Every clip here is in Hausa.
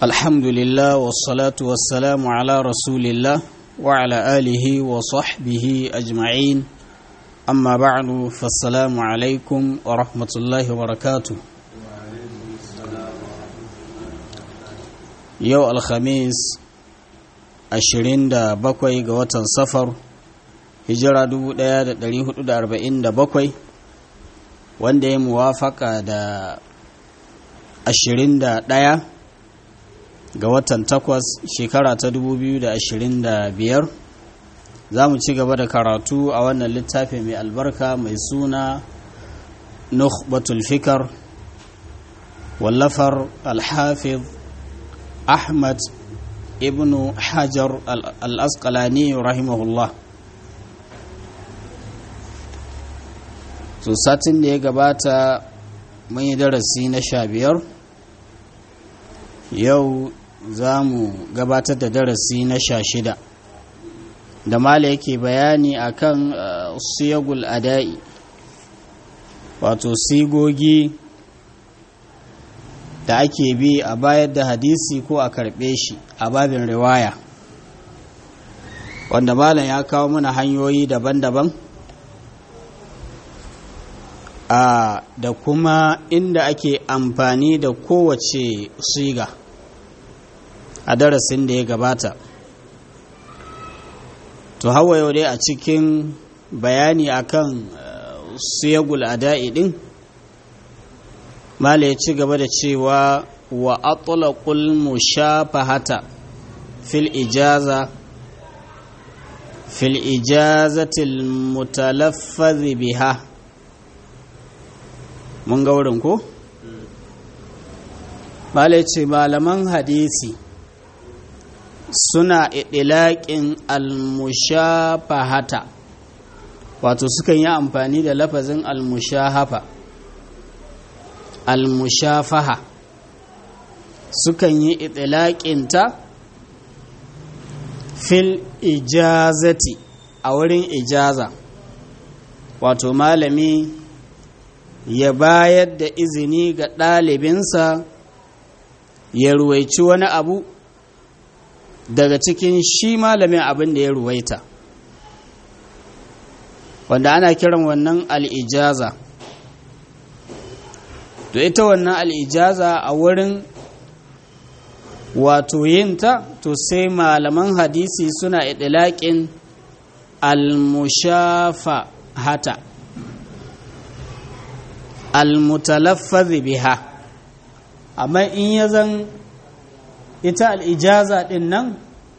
الحمد لله والصلاة والسلام على رسول الله وعلى آله وصحبه أجمعين أما بعد فالسلام عليكم ورحمة الله وبركاته يو الخميس ashirin da bakwai ga watan safar hijira dubu ɗaya da ɗari hudu da arba'in da bakwai wanda ya muwafaka da ashirin da ɗaya ga watan takwas shekara ta dubu biyu da ashirin da biyar za mu ci gaba da karatu a wannan littafi mai albarka mai suna nukhbatul fikar wallafar alhafiz ahmad ibnu hajar al-asqalani rahimahullah so satin da ya gabata mun yi darasi na sha biyar yau za mu gabatar da darasi na sha shida da mala yake bayani akan siyagul ada'i wato sigogi da ake bi a bayar da hadisi ko a karɓe shi a babin riwaya wanda malam ya kawo mana hanyoyi daban-daban a da kuma inda ake amfani da kowace siga a darasin da ya gabata to hawa yau dai a cikin bayani akan siyagul ada'i din mala ya ci gaba da cewa wa atlaqul mushafahata fil ijaza fil ijazatil mutalaffaz biha mun ga wurin ko mala ya ce malaman hadisi suna idilaƙin almushafahata wato sukan yi amfani da lafazin almushahafa almushafaha sukan yi itilaƙinta fil ijazati a wurin ijaza wato malami ya bayar da izini ga ɗalibinsa ya ruwaici wani abu daga cikin shi malamin abin da ya ruwaita wanda ana kiran wannan al'ijaza to ita wannan al'ijaza a wurin wato yinta to sai malaman hadisi suna idilaƙin al-mushafa hata al-mutalaffazi biha amma in ya zan ita al'ijaza ɗin nan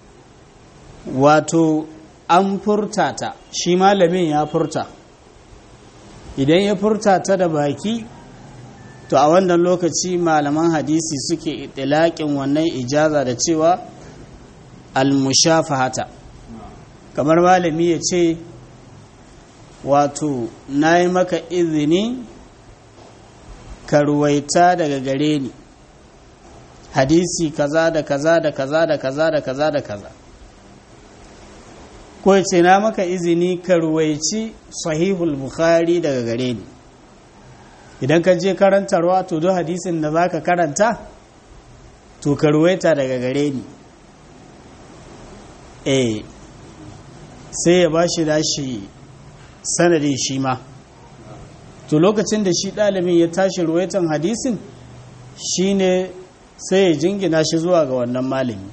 wato an furta ta shi malamin ya furta idan ya furta ta da baki to a wannan lokaci malaman hadisi suke itilaƙin wannan ijaza da cewa almushafahata kamar malami ya ce wato na yi maka izini ka ruwaita daga gare ni hadisi kaza da kaza da kaza da kaza da kaza da kaza ko ce na maka izini ka ruwaici sahihul bukhari daga gare ni idan ka je karantarwa to duk hadisin da za ka karanta to ka ruwaita daga gare ni eh sai ya ba shi dashi sanadin shi ma to lokacin da shi ɗalibin ya tashi ruwaitan hadisin shine sai ya jingina shi zuwa ga wannan malami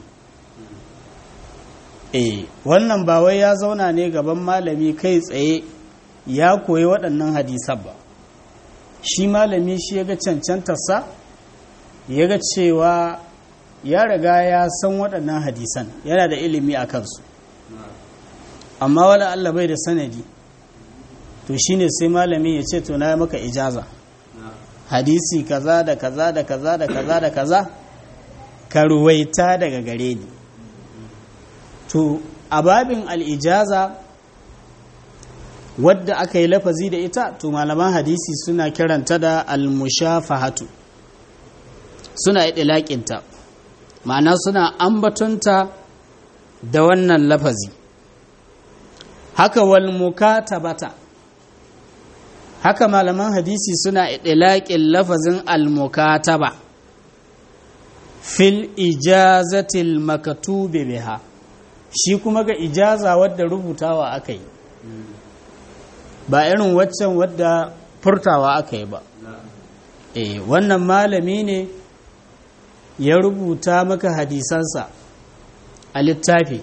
eh wannan ba wai ya zauna ne gaban malami kai tsaye ya koyi waɗannan hadisan ba shi malami shi ya ga cancantarsa ya ga cewa ya riga ya san waɗannan hadisan yana da ilimi a kansu amma wala Allah bai da sanadi to shine sai malami ya ce to na maka ijaza hadisi kaza da kaza da kaza da kaza da kaza ka ruwaita daga gare ni to a babin al'ijaza wadda aka yi lafazi da ita to malaman hadisi suna kiranta da almushafahatu suna iɗilaƙinta ma'ana suna ambatonta da wannan lafazi haka wal mukatabata haka malaman hadisi suna iɗilaƙin lafazin al-mukataba fil ijazatil makatubi biha shi kuma ga ijaza wadda rubutawa aka yi ba irin waccan wadda furtawa aka yi ba eh wannan malami ne ya rubuta maka hadisansa a littafi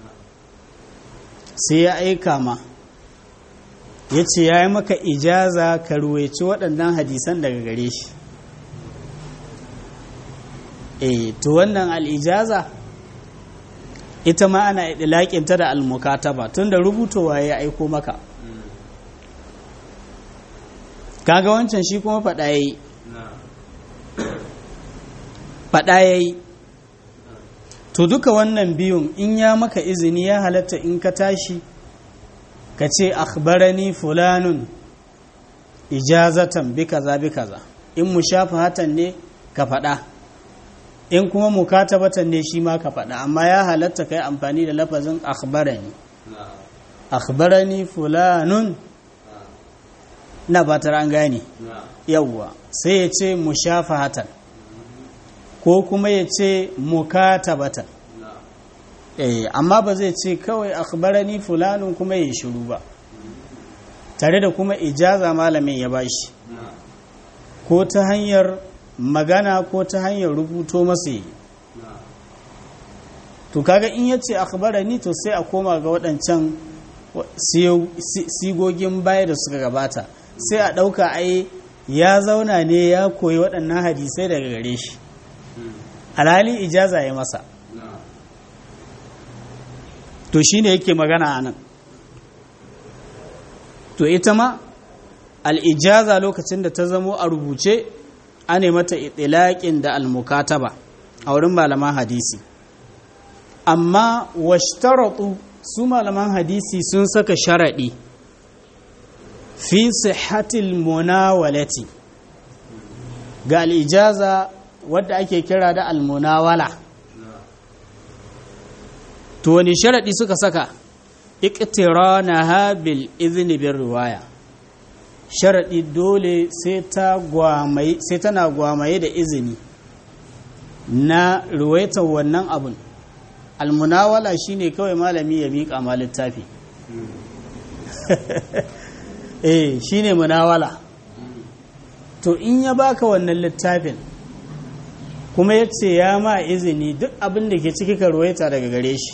sai ya aika ma ya ce ya yi maka ijaza ka ruwaici waɗannan hadisan daga gare shi eh to wannan al'ijaza ita ma ana ɗilaƙinta da almukataba tun da rubutowa ya aiko maka kaga wancan shi kuma faɗa ya yi faɗa ya yi to duka wannan biyun in ya maka izini ya halatta in ka tashi ka ce akhbarani fulanun ijazatan bi kaza bi kaza in mushafahatan ne ka faɗa in kuma mukatabatan ne shi ma ka faɗa amma ya halatta kai amfani da lafazin akhbarani akhbarani fulanun na fatar an gane yawwa sai ya ce mushafahatan ko kuma ya ce mukatabatan eh amma ba zai ce kawai akhbarani fulanun kuma ya shiru ba tare da kuma ijaza malamin ya bashi ko ta hanyar magana ko ta hanyar rubuto masa yi to kaga in ya ce akhbarani to sai a koma ga waɗancan sigogin baya da suka gabata sai a ɗauka ai ya zauna ne ya koyi waɗannan hadisai daga gare shi alhali ijaza ya masa to shi ne yake magana a nan to ita ma al'ijaza lokacin da ta zamo a rubuce ane mata itilaƙin da almukataba a wurin malaman hadisi amma washtaratu su malaman hadisi sun saka sharaɗi fi sihhatil munawalati ga al'ijaza wadda ake kira da almunawala to wani sharaɗi suka saka iqtiranaha bil izni bir riwaya sharaɗi dole sai ta gwamaye sai tana gwamaye da izini na ruwaitar wannan abun almunawala shine kawai malami ya miƙa ma littafi eh shine munawala to in ya baka wannan littafin kuma ya ce ya ma izini duk abin da ke ciki ka ruwaita daga gare shi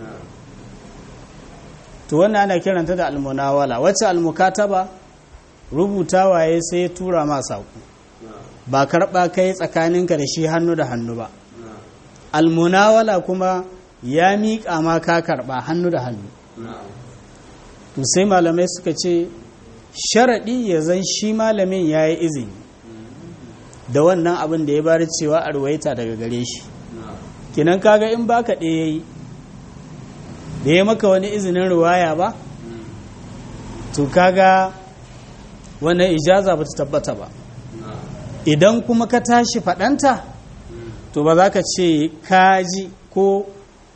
to wannan ana kiranta da almunawala wacce almukataba rubutawa ya sai ya tura ma saƙo ba karɓa kai tsakaninka da shi hannu da hannu ba almunawala kuma ya miƙa ma ka karɓa hannu da hannu to sai malamai suka ce sharaɗi ya zan shi malamin ya yi izini da wannan abin da ya bari cewa a ruwaita daga gare shi kinan kaga in baka ɗaya yi da ya maka wani izinin ruwaya ba to kaga wannan ijaza ba ta tabbata ba idan kuma ka tashi faɗanta to ba za ka ce kaji ko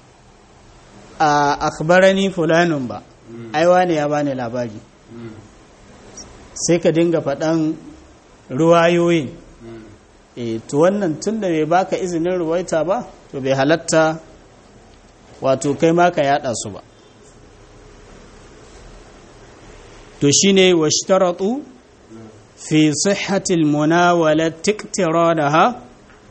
a akbarani fulanin ba aiwa ne ya bani labari sai ka dinga faɗan ruwayoyin e to wannan tun da bai baka izinin ruwaita ba to bai halatta wato kai ma ka yada su ba to shine washtaratu fi sihhatil munawala tiktiranaha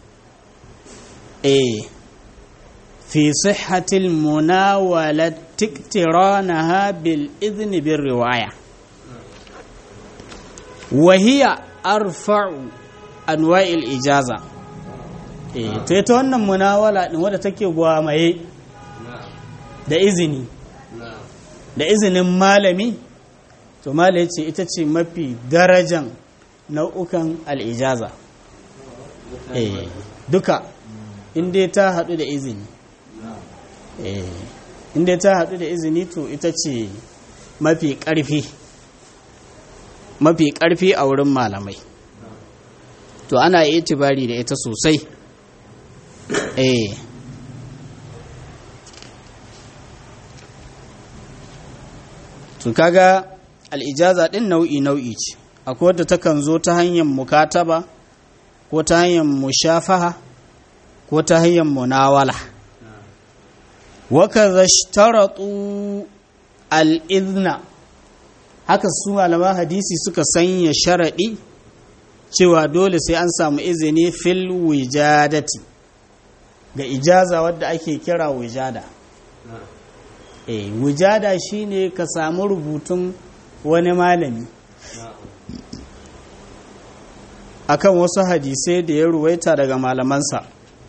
eh fi sihhatil munawala tiktiranaha bil idhni bir riwaya wa hiya arfa'u anwa'il ijaza eh to ita wannan munawala din wadda take gwamaye da izini da izinin malami to malai ce ita ce mafi darajan nau'ukan al'ijaza eh duka inda ta haɗu da izini eh inda ta haɗu da izini to ita ce mafi ƙarfi mafi ƙarfi a wurin malamai to ana yi itibari da ita sosai eh to kaga al'ijaza ɗin nau'i nau'i ce akwai wadda takan zo ta hanyar mukataba ko ta hanyar mushafaha ko ta hanyar munawala waka zashtaratu al'izna haka su malaman hadisi suka sanya sharaɗi cewa dole sai an samu izini fil wijadati ga ijaza wadda ake kira wijada eh wijada shine ka samu rubutun wani malami akan wasu hadisai da ya ruwaita daga malamansa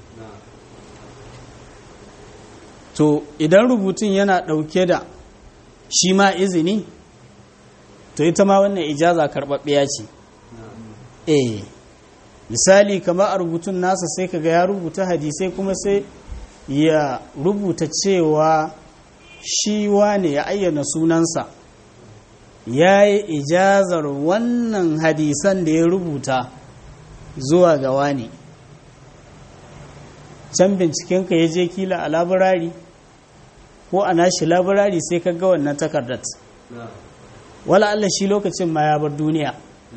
to idan rubutun yana ɗauke da shi ma izini to ita ma wannan ijaza karɓaɓɓiya ce eh misali kamar a rubutun nasa sai kaga ya rubuta hadisai kuma sai ya rubuta cewa shi wane ya ayyana sunansa ya yi ijazar wannan hadisan da ya rubuta zuwa ga wane can bincikenka ya je kila a labirari ko a nashi labirari sai ka ga wannan takardar wala Allah shi lokacin ma ya bar duniya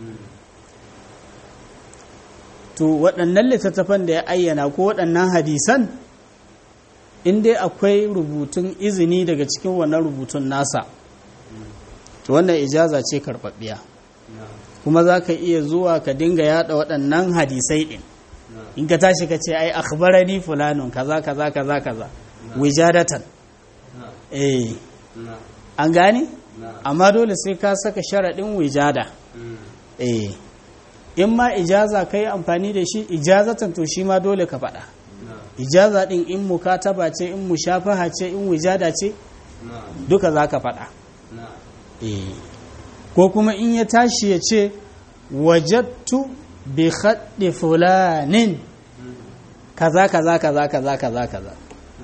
to waɗannan littattafan da ya ayyana ko waɗannan hadisan in dai akwai rubutun izini daga cikin wannan rubutun nasa to wannan ijaza ce karɓaɓɓiya kuma za ka iya zuwa ka dinga yada waɗannan hadisai ɗin in ka tashi ka ce ai akhbarani fulanun kaza kaza kaza kaza wijadatan eh an gane amma dole sai ka saka sharaɗin wijada eh in ma ijaza ka yi amfani da shi ijazatan to shi ma dole ka faɗa ijaza ɗin in mukataba ce in mushafaha ce in wijada ce duka za ka faɗa ko kuma in ya tashi ya ce wajattu bi haɗe fulanin kaza kaza kaza kaza kaza kaza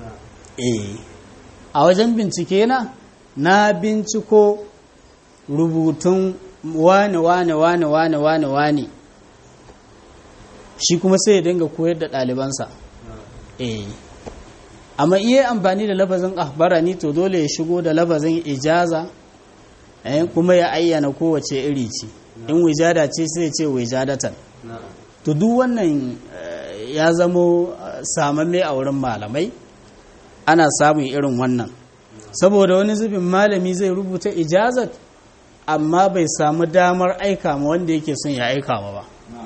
a wajen bincike na na binciko rubutun wane wane wane wane wane wane shi kuma sai ya dinga koyar da ɗalibansa eh amma iya amfani da lafazin ahbarani to dole ya shigo da lafazin ijaza eh kuma ya ayyana kowace iri ce in wijada ce sai ya ce wijadatan to duk wannan ya zamo samamme a wurin malamai ana samun irin wannan saboda wani zubin malami zai rubuta ijazat amma bai samu damar aika ma wanda yake son ya aika ma ba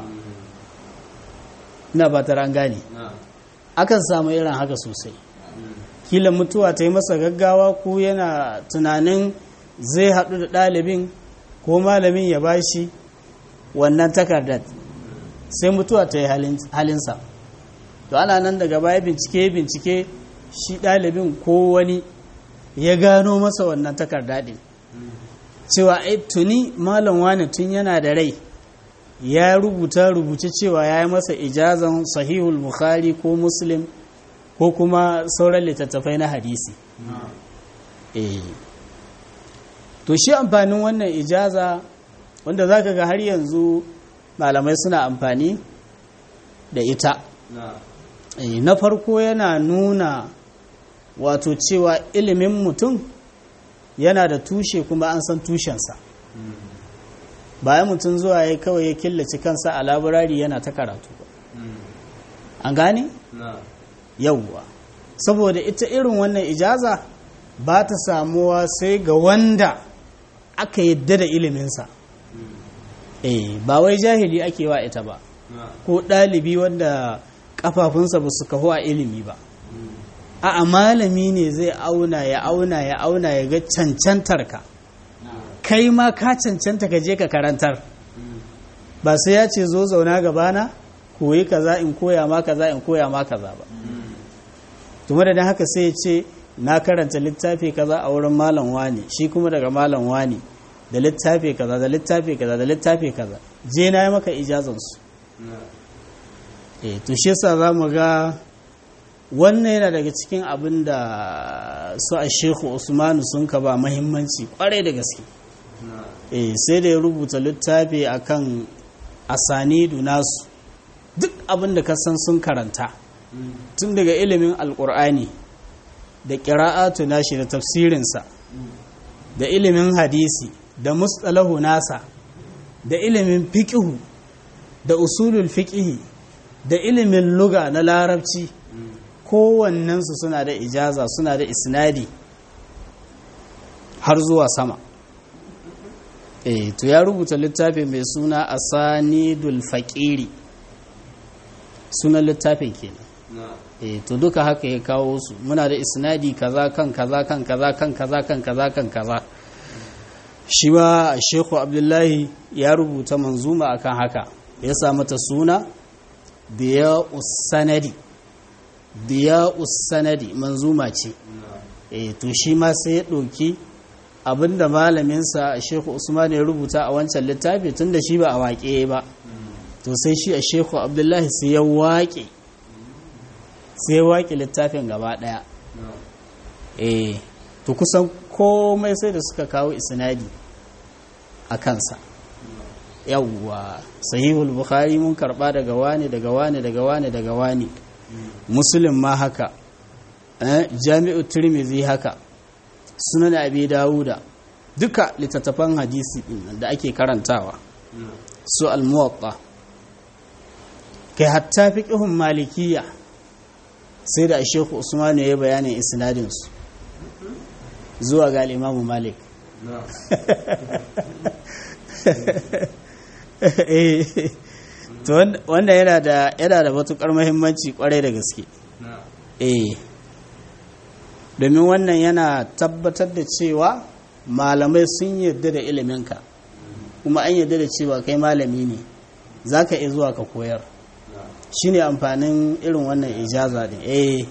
na ba an gane akan samu irin haka sosai kila mutuwa ta yi masa gaggawa ko yana tunanin zai haɗu da ɗalibin ko malamin ya bashi wannan takardar sai mutuwa ta yi halinsa to ana nan daga baya bincike bincike shi ɗalibin ko wani ya gano masa wannan takarda ɗin cewa ai tuni malam wani tun yana da rai ya rubuta rubuce cewa ya yi masa ijazan sahihul bukhari ko muslim ko kuma sauran littattafai na hadisi to shi amfanin wannan ijaza wanda za ka ga har yanzu malamai suna amfani da ita na farko yana nuna wato cewa ilimin mutum yana da tushe kuma an san tushensa bayan mutum zuwa ya kawai ya killace kansa a laburari yana ta karatu ba an gane? yauwa saboda ita irin wannan ijaza ba ta samuwa sai ga wanda aka yadda da iliminsa eh ba wai jahili ake wa ita ba ko ɗalibi wanda kafafunsa ba su kahu a ilimi ba a malami ne zai auna ya auna ya auna ya ga cancantar ka kai ma ka cancanta ka je ka karantar ba sai ya ce zo zauna gabana koyi kaza in koya ma kaza in koya ma kaza ba tuma da haka sai ya ce na karanta littafi kaza a wurin malam wani shi kuma daga malam wani da littafi kaza da littafi kaza da littafi kaza je na yi maka ijazansu eh to shi yasa za mu ga wannan yana daga cikin abin da su a shehu usmanu sun ka ba mahimmanci kwarai da gaske eh sai da ya rubuta littafi akan asanidu nasu duk abin da ka san sun karanta tun daga ilimin alkur'ani da ƙira'atu nashi da tafsirinsa da ilimin hadisi da mustalahu nasa da ilimin fiƙihu da usulul fiƙihi da ilimin luga na larabci kowannensu suna da ijaza suna da isnadi har zuwa sama eh to ya rubuta littafi mai suna asanidul faqiri sunan littafin kenan eh to duka haka ya kawo su muna da isnadi kaza kan kaza kan kaza kan kaza kan kaza kan kaza shi ma Sheikhu Abdullahi ya rubuta manzuma akan haka ya sa mata suna biya sanadi biya sanadi manzuma ce eh to shi ma sai ya ɗauki abinda malaminsa Sheikhu Usman ya rubuta a wancan littafi tunda shi ba a waƙe ba to sai shi a Sheikhu Abdullahi sai ya waƙe sai ya waƙe littafin gaba ɗaya eh to kusan komai sai da suka kawo isnadi a kansa yawwa sahihul bukhari mun karba daga wani daga wani daga wani daga wani muslim ma haka eh jami'u tirmidhi haka sunan abi dawuda duka littattafan hadisi din da ake karantawa su al-muwatta kai hatta fiqhun malikiyya sai da shehu usman ya yi bayanin isnadin su zuwa ga al-imamu malik to wanda yana da yana da matukar muhimmanci kwarai da gaske eh domin wannan yana tabbatar da cewa malamai sun yarda da iliminka kuma an yarda da cewa kai malami ne za ka iya zuwa ka koyar shi ne amfanin irin wannan ijaza ne eh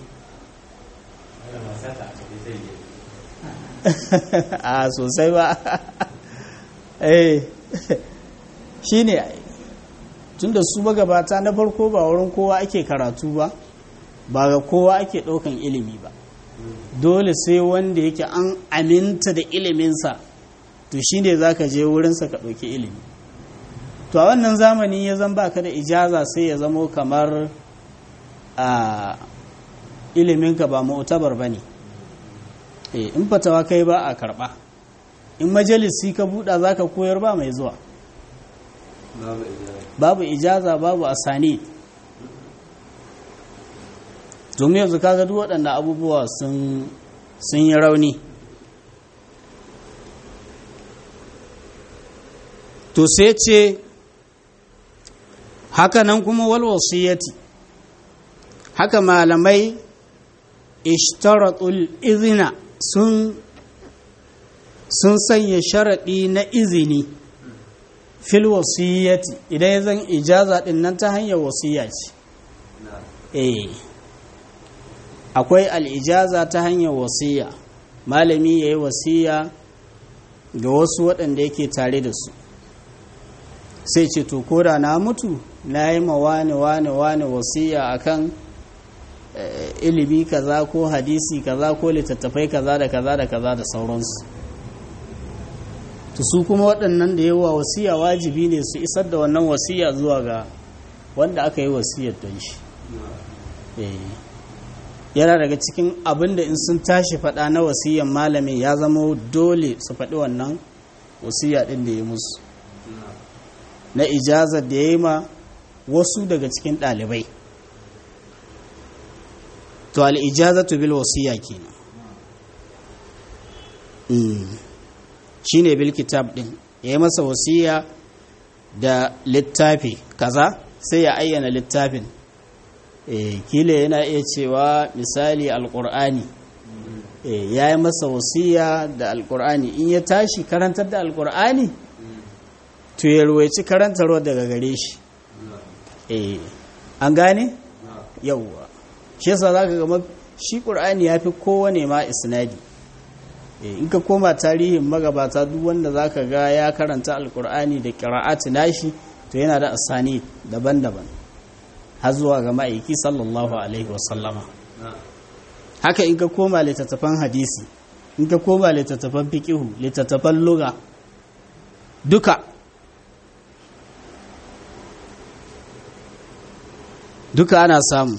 a sosai ba eh shi ne tunda su magabata na farko ba wurin kowa ake karatu ba ba ga kowa ake ɗaukan ilimi ba dole sai wanda yake an aminta da iliminsa to shi ne za ka je wurinsa ka ɗauki ilimi to a wannan zamani ya zan baka da ijaza sai ya zamo kamar a iliminka ba mu'tabar ba ne in fatawa kai ba a karɓa in majalisi ka buɗa za ka koyar ba mai zuwa babu ijaza babu asani domin yanzu kaga duk waɗanda abubuwa sun yi rauni to sai ce haka nan kuma wal wasiyyati haka malamai ishtaratul izina sun sun sanya sharaɗi na izini fil wasiyyati idan ya zan ijaza ɗin nan ta hanyar wasiyya ce eh akwai al'ijaza ta hanyar wasiyya malami ya yi wasiyya ga wasu waɗanda yake tare da su sai ce to koda na mutu na yi ma wane wane wane wasiyya akan ilimi kaza ko hadisi kaza ko littattafai kaza da kaza da kaza da sauransu to su kuma waɗannan da yawa wasiya wajibi ne su isar da wannan wasiya zuwa ga wanda aka yi wasiyar don shi yana daga cikin abin da in sun tashi faɗa na wasiyan malamin ya zama dole su faɗi wannan wasiya ɗin da ya musu na ijazar da ya yi ma wasu daga cikin ɗalibai to al'ijazatu bil wasiya kenan shi ne bil kitab ɗin ya yi masa wasiya da littafi kaza sai ya ayyana littafin kila yana iya cewa misali alƙur'ani ya yi masa wasiya da alƙur'ani in ya tashi karantar da alƙur'ani to ya ruwaici karantarwa daga gare shi an gane yauwa shi yasa za ka gama shi ƙur'ani ya fi kowane ma isnadi in ka koma tarihin magabata duk wanda za ka ga ya karanta alƙur'ani da ƙira'ati nashi to yana da asani daban-daban har zuwa ga ma'aiki sallallahu alaihi wasallama haka in ka koma littattafan hadisi in ka koma littattafan fiƙihu littattafan luga duka duka ana samu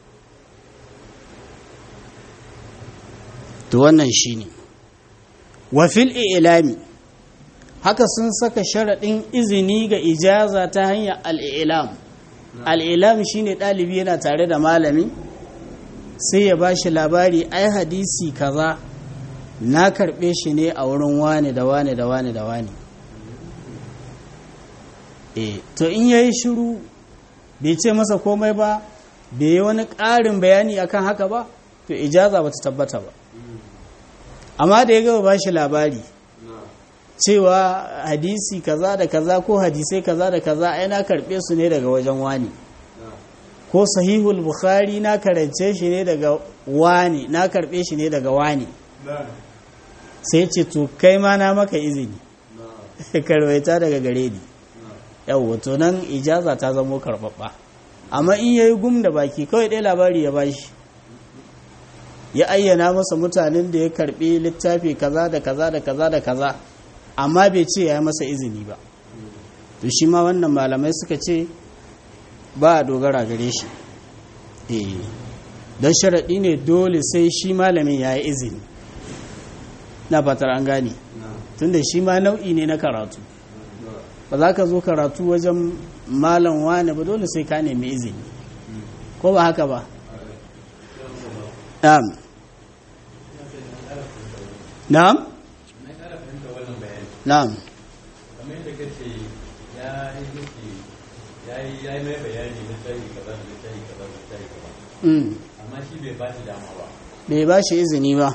to wannan shine wa fil ilami haka sun saka sharaɗin izini ga ijaza ta hanyar al'ilam al'ilam shine ɗalibi yana tare da malami sai ya ba shi labari ai hadisi kaza na karɓe shi ne a wurin wane da wane da wane da wane e to in yayi shiru bai ce masa komai ba bai yi wani ƙarin bayani akan haka ba to ijaza ba ta tabbata ba amma da ya gaba ba shi labari cewa hadisi kaza da kaza ko hadisai kaza da kaza ai na karɓe su ne daga wajen wani ko sahihul bukhari na karance shi ne daga wani na karɓe shi ne daga wani sai ce to kai ma na maka izini karwaita daga gare ni yau to nan ijaza ta zamo karɓaɓɓa amma in yayi gum da baki kawai ɗaya labari ya bashi ya ayyana masa mutanen da ya karɓi littafi kaza da kaza da kaza da kaza amma bai ce ya yi masa izini ba to shi ma wannan malamai suka ce ba a dogara gare shi don sharaɗi ne dole sai shi malamin ya yi izini na fatar an gane tunda shi ma nau'i ne na karatu ba za ka zo karatu wajen malam wane ba dole sai ka nemi izini ko ba haka ba na'am na'am na'am kamar yadda kace ya yi miki ya yi ya yi mai bayani na tsari kaza da tsari kaza da tsari kaza mm. amma shi bai ba shi dama ba bai ba shi izini ba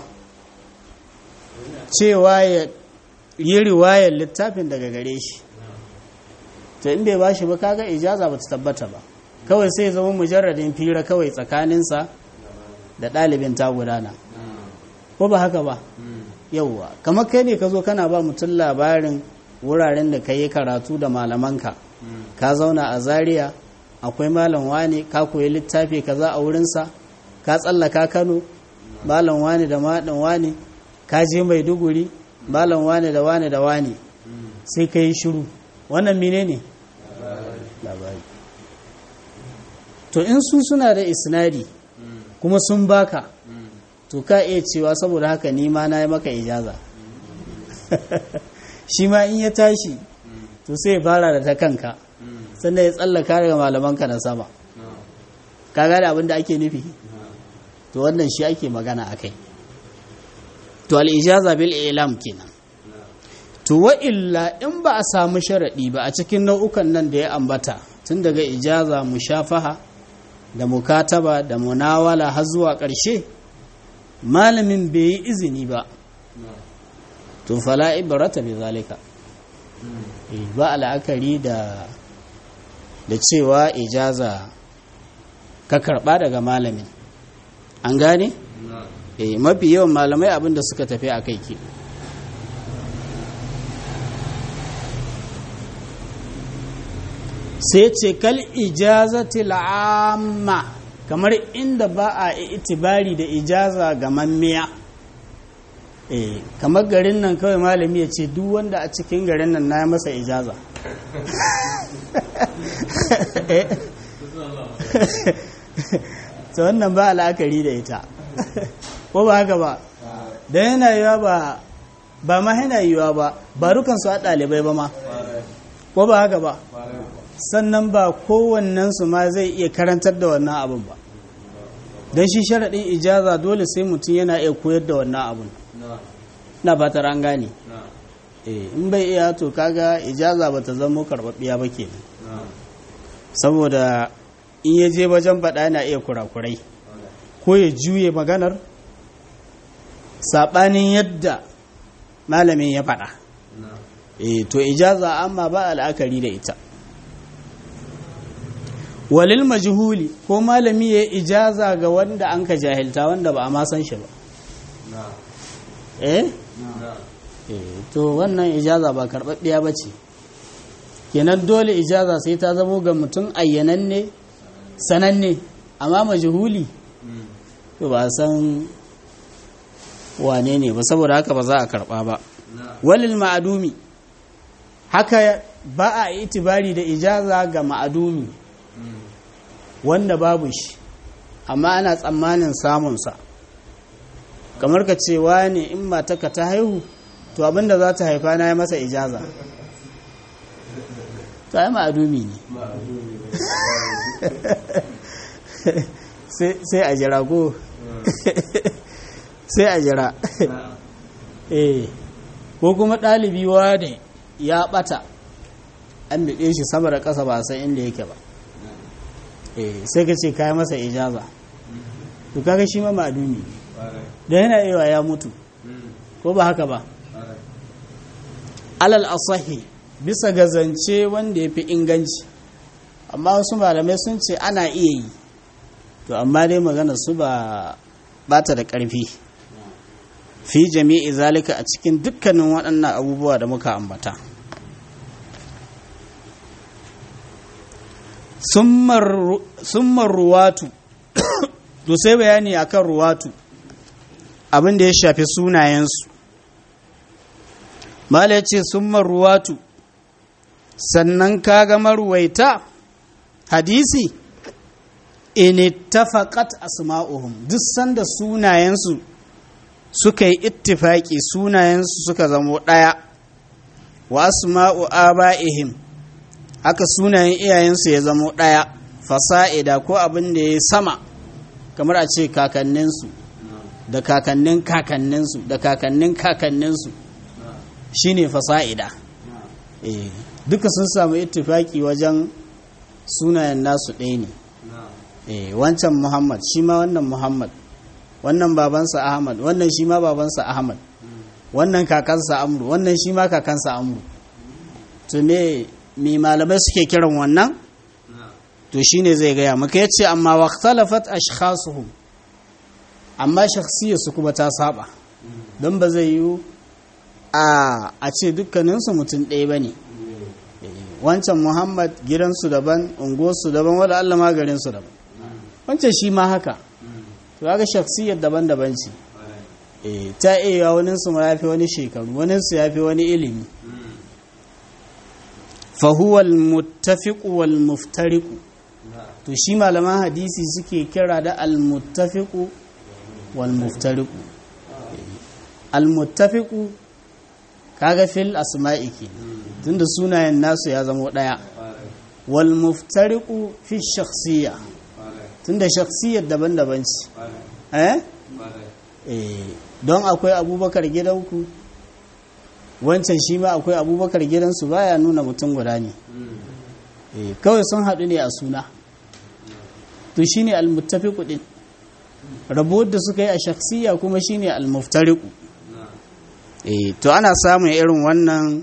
cewa ya yi riwayar littafin daga gare shi to in bai ba shi ba kaga ijaza ba ta tabbata ba kawai sai zama mujarradin fira kawai tsakaninsa da ɗalibin ta gudana ko ba haka ba yauwa kamar kai ne ka zo kana ba mutum labarin wuraren da ka yi karatu da malamanka ka zauna a zaria akwai malam wane ka koyi littafi kaza a wurinsa ka tsallaka kano malam wane da maɗin wane ka je maiduguri malam wane da wane da wane sai ka yi shiru wannan mine ne labari to in su suna da isnadi kuma sun baka to ka iya cewa saboda haka ni ma na yi maka ijaza shi ma in ya tashi to sai ya fara da ta kanka sannan ya tsallaka daga malamanka na sama ka gane abin da ake nufi to wannan shi ake magana a kai to al'ijaza bil ilam kenan to wa illa in ba a samu sharaɗi ba a cikin nau'ukan nan da ya ambata tun daga ijaza mushafaha da mukataba da munawala har zuwa ƙarshe malamin bai yi izini ba to fala ibrata bi zalika ba al'akari da da cewa ijaza ka karba daga malamin an gane eh mafi yawan malamai abinda suka tafi a kai ke sai ce kal ijazatil amma kamar inda ba a itibari da ijaza ga mammiya eh kamar garin nan kawai malami ya ce duk wanda a cikin garin nan na masa ijaza ta wannan ba al'akari da ita ko ba haka ba don yana yiwa ba ba ma yana yiwa ba ba rukansu a ɗalibai ba ma ko ba haka ba sannan ba kowannensu ma zai iya karantar da wannan abin ba don shi sharaɗin ijaza dole sai mutum yana iya koyar da wannan abin na fatar an gane in bai iya to kaga ijaza ba ta zama karɓaɓɓiya ba ke saboda in ya je wajen faɗa yana iya kurakurai ko ya juye maganar saɓanin yadda malamin ya faɗa to ijaza amma ba al'akari da ita walil majhuli ko malami ya ijaza ga wanda an ka jahilta wanda ba a ma san shi ba eh to wannan ijaza ba karɓaɓɓiya ba ce kenan dole ijaza sai ta zamo ga mutum ayyananne sananne amma majhuli to ba san wane ne ba saboda haka ba za a karɓa ba walil ma'adumi haka ba a itibari da ijaza ga ma'adumi wanda babu shi amma ana tsammanin samunsa kamar ka cewa ne in mataka ta haihu to abinda za ta haifa na ya masa ijaza ta yi ma'adumi ne sai a jira ko sai a jira eh ko kuma ɗalibi ne ya ɓata an biɗe shi sama da ƙasa ba san inda yake ba eh sai ka ce kayi masa ijaza to kaga shi ma ma'adumi da yana iya ya mutu ko ba haka ba alal asahi bisa ga zance wanda ya fi inganci amma wasu malamai sun ce ana iya yi to amma dai magana su ba bata da ƙarfi fi jami'i zalika a cikin dukkanin waɗannan abubuwa da muka ambata summar ruwatu to sai bayani akan ruwatu abin da ya shafi sunayensu mala ya ce summar ruwatu sannan kaga maruwaita hadisi in ittafaqat asma'uhum duk sanda sunayensu suka yi ittifaki sunayensu suka zamo ɗaya wa asma'u aba'ihim haka sunayen iyayensu ya zamo ɗaya fasa'ida ko abin da ya sama kamar a ce kakanninsu da kakannin kakanninsu da kakannin kakanninsu shine fasa'ida eh duka sun samu ittifaki wajen sunayen nasu ɗaya ne eh wancan muhammad shi ma wannan muhammad wannan babansa ahmad wannan shi ma babansa ahmad wannan kakansa amru wannan shi ma kakansa amru to me me malamai suke kiran wannan to shine zai gaya maka yace amma waqtalafat ashkhasuhum amma shakhsiyarsu kuma ta saba don ba zai yi a a ce dukkaninsu mutum ɗaya ba ne wancan muhammad gidansu daban unguwarsu daban wadda allah ma garinsu daban wancan shi ma haka to ga shakhsiyar daban-daban ce ta iya waninsu ma ya fi wani shekaru waninsu ya fi wani ilimi fahuwal muttafiqu wal muftariqu to shi malaman hadisi suke kira da al muttafiqu wal muftariqu al muttafiqu kaga fil asma'i ke tunda sunayen nasu ya zama daya wal muftariqu fi shakhsiyya tunda shakhsiyyar daban-daban ce eh eh don akwai abubakar gidanku wancan shi ma akwai abubakar gidansu baya nuna mutum guda ne kawai sun haɗu ne a suna to shi ne almuttafiku ɗin rabuwar da suka yi a shaksiya kuma shi ne almuftariku to ana samun irin wannan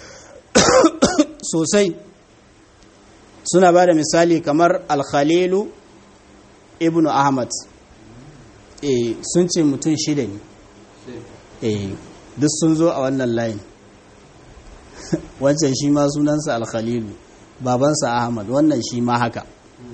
sosai suna ba da misali kamar alkhalilu ibnu ahmad sun ce mutum shida ne duk sun zo a wannan layin wancan shi ma sunansa alkhalilu babansa ahmad wannan shi ma haka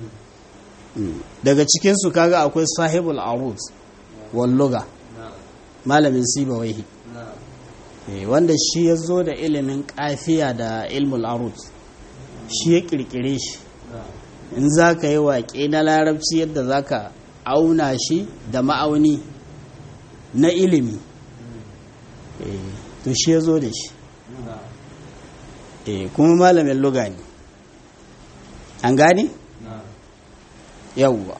daga cikinsu kaga akwai sahibul arut walluga malamin sibawaihi wanda shi ya zo da ilimin kafiya da ilmul arut shi ya kirkire shi in za ka yi waƙe na larabci yadda za ka auna shi da ma'auni na ilimi to shi ya zo da shi kuma malamin luga ne an gani? yawwa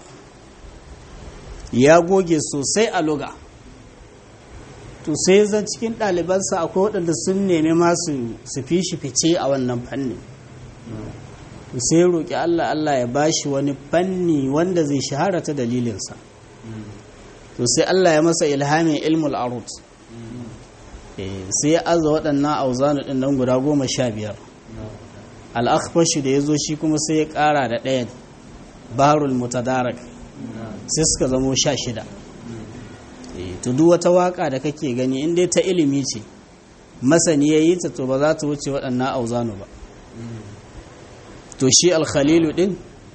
ya goge sosai a luga to sai zan cikin ɗalibansa akwai waɗanda sun nemi masu su fi shi fice a wannan fanni sai roƙi Allah Allah ya bashi wani fanni wanda zai shahara ta dalilinsa to sai Allah ya masa ilhamin ilmul arut sai ya aza waɗannan auzanu ɗin nan guda goma sha biyar al'akhfashi da ya zo shi kuma sai ya ƙara da ɗayan barul mutadarak sai suka zamo sha shida to duk wata waka da kake gani in dai ta ilimi ce masani ya yi ta to ba za ta wuce waɗannan auzanu ba to shi alkhalilu ɗin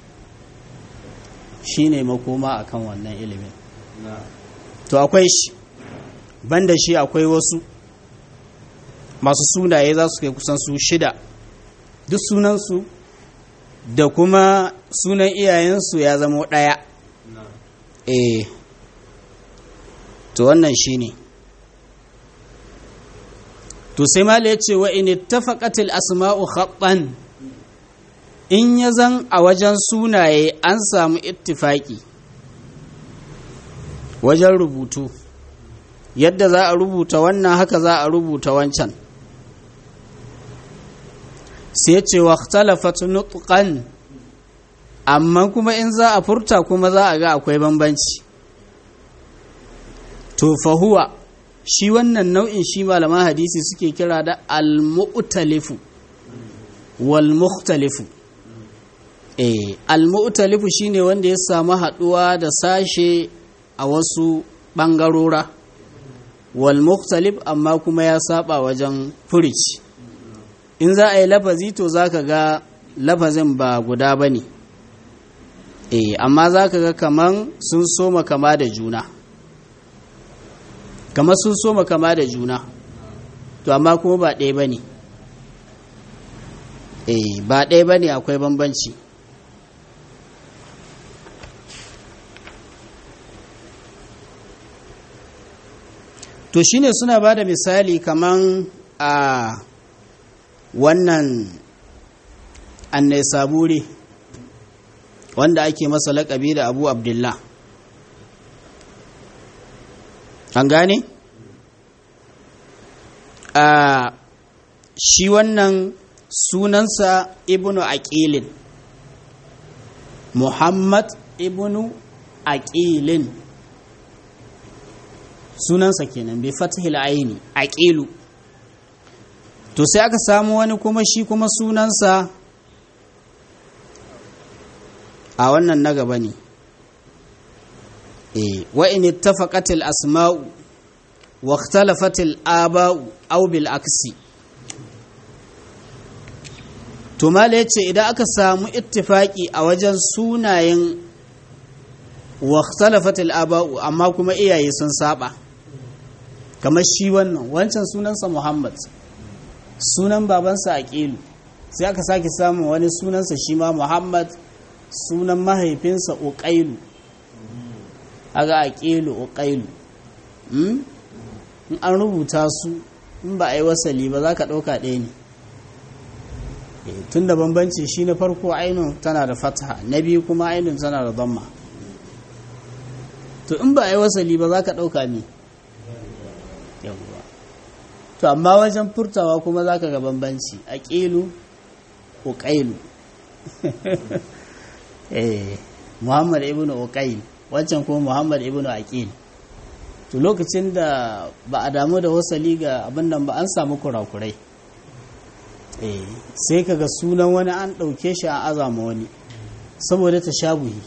shi ne makoma akan wannan ilimin to akwai shi banda shi akwai wasu masu sunaye za su kai kusan su shida duk sunansu da kuma sunan iyayensu ya zama ɗaya eh to wannan shi ne to sai mala ya ce wa in ittafaqatil asma'u khattan in ya zan a wajen sunaye an samu ittifaki wajen rubutu yadda za a rubuta wannan haka za a rubuta wancan sai ce wa talafat nutqan amma kuma in za a furta kuma za a ga akwai bambanci to fahuwa shi wannan nau'in shi malaman hadisi suke kira da al-mu'talifu wal mukhtalifu eh al-mu'talifu shine wanda ya samu haduwa da sashe a wasu bangarora wal mukhtalif amma kuma ya saba wajen furici in za a yi lafazi to zaka ga lafazin ba guda bane eh amma zaka ga kaman sun soma kama da juna kamar sun soma kama da juna to amma kuma ba ɗaya ba ne eh ba ɗaya ba ne akwai bambanci to shine suna ba da misali kaman a wannan annai saburi wanda ake masa laƙabi da abu abdullah an gane? a shi wannan sunansa ibnu aqilin muhammad ibnu aqilin sunansa kenan bai fatihil aini aqilu to sai aka samu wani kuma shi kuma sunansa a wannan na gaba ne وإن اتفقت الأسماء واختلفت الآباء أو بالعكس to mala yace idan aka samu ittifaki a wajen sunayen wakhtalafat al-aba'u amma kuma iyaye sun saba kamar shi wannan wancan sunansa Muhammad sunan babansa Aqilu sai aka sake samu wani sunansa shi ma Muhammad sunan mahaifinsa Uqailu aga aqilu Uqailu in an rubuta su in ba a yi wasali ba za ka ɗauka ɗaya ne tun da bambanci shi na farko ainun tana da fataha na biyu kuma ainun tana da zamma to in ba a yi wasali ba za ka ɗauka ne yawwa to amma wajen furtawa kuma za ka ga bambanci a ƙilu uƙailu muhammad ibn uƙail wancan kuma muhammad ibn aqil to lokacin da ba a damu da wasali ga abin nan ba an samu kurakurai sai kaga sunan wani an ɗauke shi a azama wani saboda ta shabuhi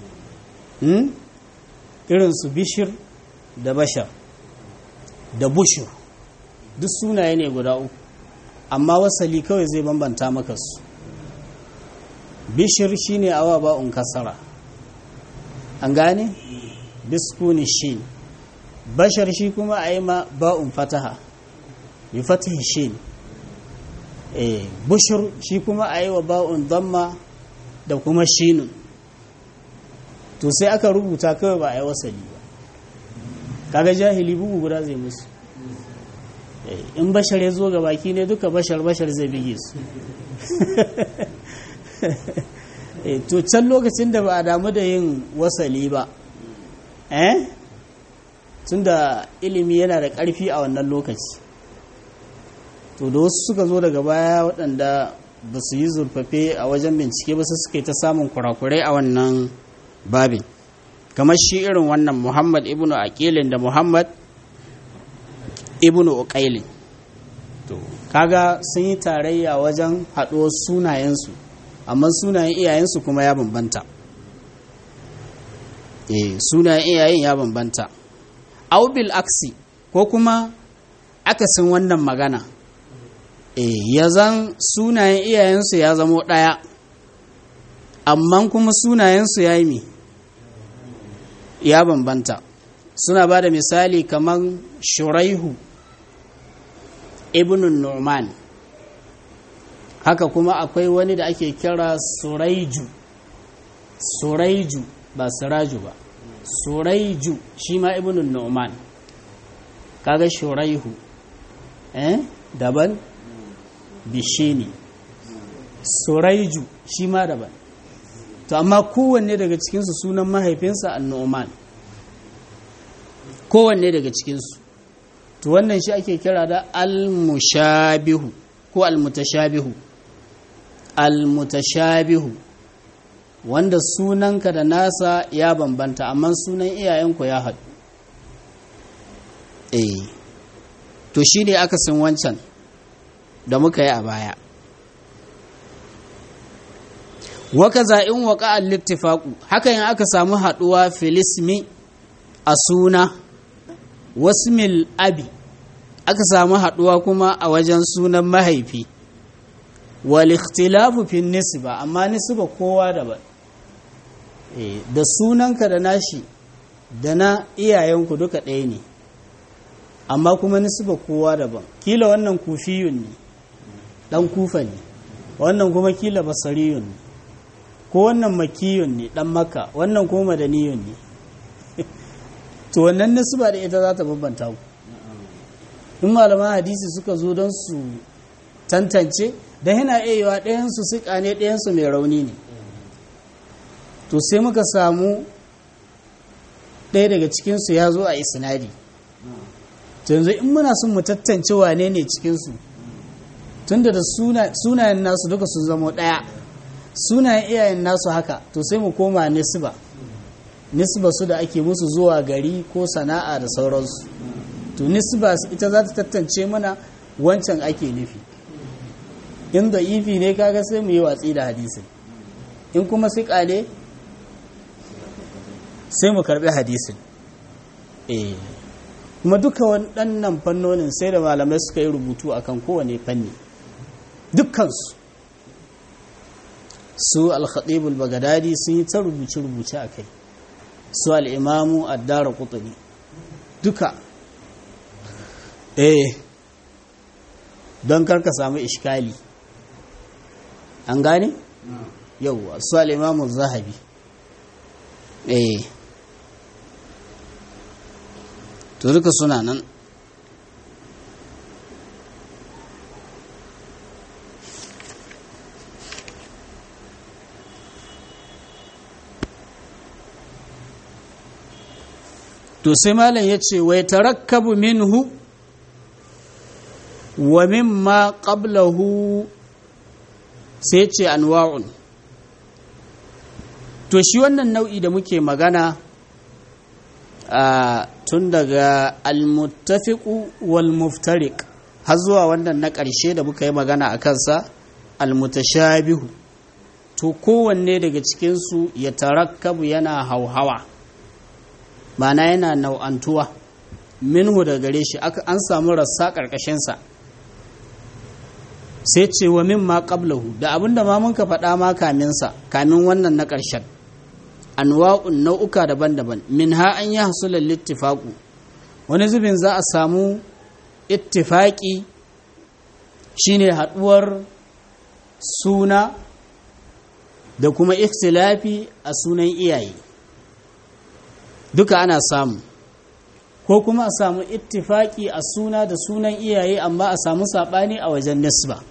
irin su bishir da bashar da bushir duk sunaye ne guda uku amma wasali kawai zai bambanta maka su bishir shine awa ba'un kasara an gane biskuni shi bashar shi kuma a yi ma ba'un fataha bi fatahi shi eh bushir shi kuma a yi wa ba'un damma da kuma shinun to sai aka rubuta kawai ba a yi wasali ba kaga jahili bugu guda zai musu in bashar ya zo ga baki ne duka bashar bashar zai bige su to can lokacin da ba a damu da yin wasali ba eh tun da ilimi yana da ƙarfi a wannan lokaci to da wasu suka zo daga baya waɗanda ba su yi zurfafe a wajen bincike ba su suka yi ta samun kurakurai a wannan babin kamar shi irin wannan muhammad ibnu aqilin da muhammad ibnu uqailin to kaga sun yi tarayya wajen haɗuwar sunayensu amma sunayen iyayensu kuma ya bambanta eh sunayen iyayen ya bambanta aubil aksi ko kuma akasin wannan magana eh ya zan sunayen iyayensu ya zamo ɗaya amma kuma sunayensu ya yi mi ya bambanta suna ba da misali kamar shuraihu ibn nu'man haka kuma akwai wani da ake kira suraiju suraiju ba siraju ba suraiju shi ma ibn nu'man kaga shuraihu eh daban bishini suraiju shi ma daban to amma kowanne daga cikinsu sunan mahaifinsa annu'man kowanne daga cikinsu to wannan shi ake kira da al-mushabihu ko al-mutashabihu al-mutashabihu wanda sunanka da nasa ya bambanta amma sunan iyayenku ya haɗu eh to shi ne akasin wancan da muka yi a baya waka za'in waka al-littifaku haka yin aka samu haɗuwa filismi a suna wasmil abi aka samu haɗuwa kuma a wajen sunan mahaifi wal ikhtilafu fi nisba amma nisba kowa daban da sunanka da nashi da na iyayenku duka ɗaya ne amma kuma nisba kowa daban kila wannan kufiyun ne ɗan kufa ne wannan kuma kila basariyun ne ko wannan makiyun ne ɗan maka wannan kuma madaniyun ne to wannan nisba da ita za ta bambanta ku in malaman hadisi suka zo don su tantance da yana iya yiwa ɗayansu siƙa ne ɗayansu mai rauni ne to sai muka samu ɗaya daga cikinsu ya zo a isnadi to yanzu in muna son mu tattance wane ne cikinsu tunda da sunayen nasu duka sun zama ɗaya sunayen iyayen nasu haka to sai mu koma nisba nisba su da ake musu zuwa gari ko sana'a da sauransu to nisba ita za ta tattance mana wancan ake nufi in da ifi ne kaga sai mu yi watsi da hadisin in kuma siƙa ne sai mu karbi hadisin eh kuma duka waɗannan fannonin sai da malamai suka yi rubutu akan kowane fanni dukkansu su al-khatibul bagadadi sun yi ta rubuce-rubuce a kai su al'imamu addara kutuni duka eh don karka samu ishkali an gane? yau su al'imamu zahabi eh to duka suna nan to sai malam ya ce wai tarakkabu minhu wa mimma qablahu sai ce anwa'un to shi wannan nau'i da muke magana a tun daga almuttafiqu wal muftariq har zuwa wannan na ƙarshe da muka yi magana a kansa almutashabihu to kowanne daga cikinsu ya tarakkabu yana hauhawa mana yana nau'antuwa minhu da gare shi an samu rassa ƙarƙashinsa sai ce wa min ma qablahu da abinda ma mun ka faɗa ma kaminsa kamin wannan na ƙarshen anwa'un nau'uka daban-daban min ha an yi hasulan littifaku wani zubin za a samu ittifaki shine haɗuwar suna da kuma ikhtilafi a sunan iyaye duka ana samu ko kuma a samu ittifaki a suna da sunan iyaye amma a samu saɓani a wajen nisba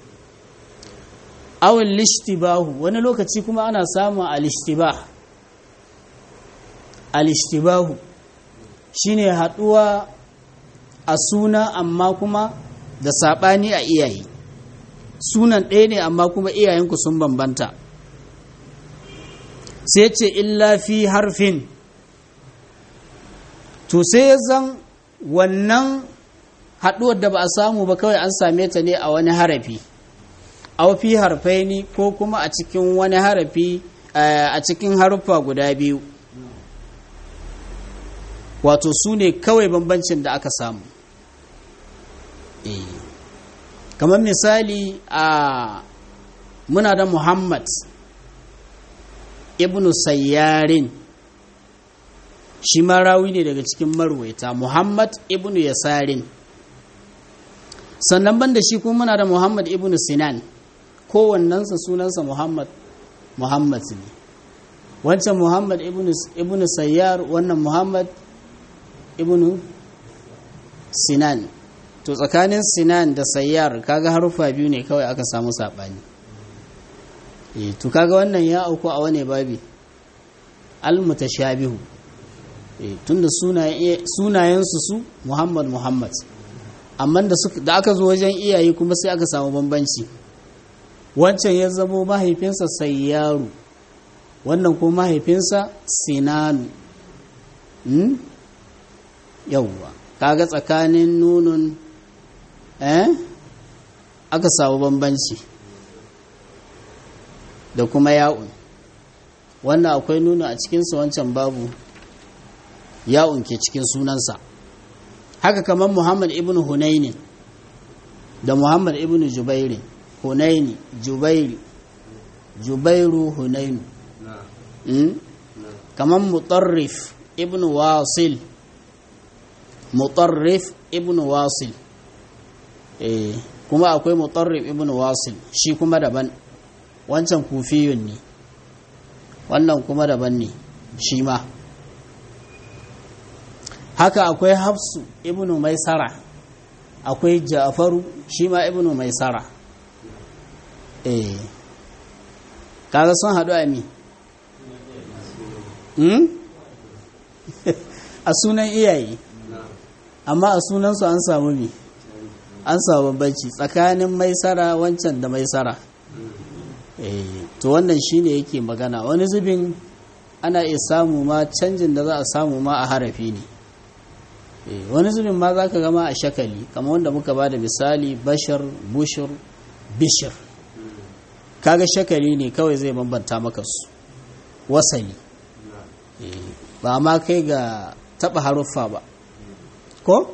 awon lishtibahu wani lokaci kuma ana samun alishtibah alishtibahu shine haɗuwa a suna amma kuma da saɓani a iyaye sunan ɗaya ne amma kuma iyayenku sun bambanta sai ce illa fi harfin to sai zan wannan haɗuwar da ba a samu ba kawai an same ta ne a wani harafi a fi harfai ne ko kuma a cikin wani harafi a cikin haruffa guda biyu wato su ne kawai bambancin da aka samu kamar misali a muna da muhammad ibnu sayyarin shi ma rawi ne daga cikin marwaita muhammad ibnu yasarin sannan banda shi kuma muna da muhammad ibnu sinan kowannensa sunansa muhammad muhammad ne wancan muhammad ibnu sayyar wannan muhammad ibnu sinan to tsakanin sinan da sayyar kaga harufa biyu ne kawai aka samu saɓani to kaga wannan ya auku a wane babi al-mutashabihu eh tunda sunayensu su muhammad muhammad amma da da aka zo wajen iyaye kuma sai aka samu bambanci wancan ya zamo mahaifinsa sayyaru wannan ko mahaifinsa sinanu hmm? yauwa kaga tsakanin nunun eh aka samu bambanci da kuma ya'un wannan akwai nuna a cikinsa wancan babu ya'un ke cikin sunansa haka kamar muhammad ibn hunaini da muhammad ibn jubairi hunaini jubairi jubairu hunainu mm? kamar mutarrif ibn wasil mutarrif ibn wasil eh kuma akwai mutarrif ibn wasil shi kuma daban wancan kufiyun ne wannan kuma daban ne shi ma haka akwai hafsu ibn maisara akwai ja'faru shi ma ibn maisara eh kaga sun haɗu a mi a sunan iyaye amma a sunansu an samu mi an samu bambanci tsakanin maisara wancan da maisara to wannan shine yake magana wani zubin ana iya samu ma canjin da za a samu ma a harafi ne wani zubin ma za ka gama a shakali kamar wanda muka ba da misali bashar bushir bishir kaga shakali ne kawai zai bambanta maka su wasali ba ma kai ga taba haruffa ba ko?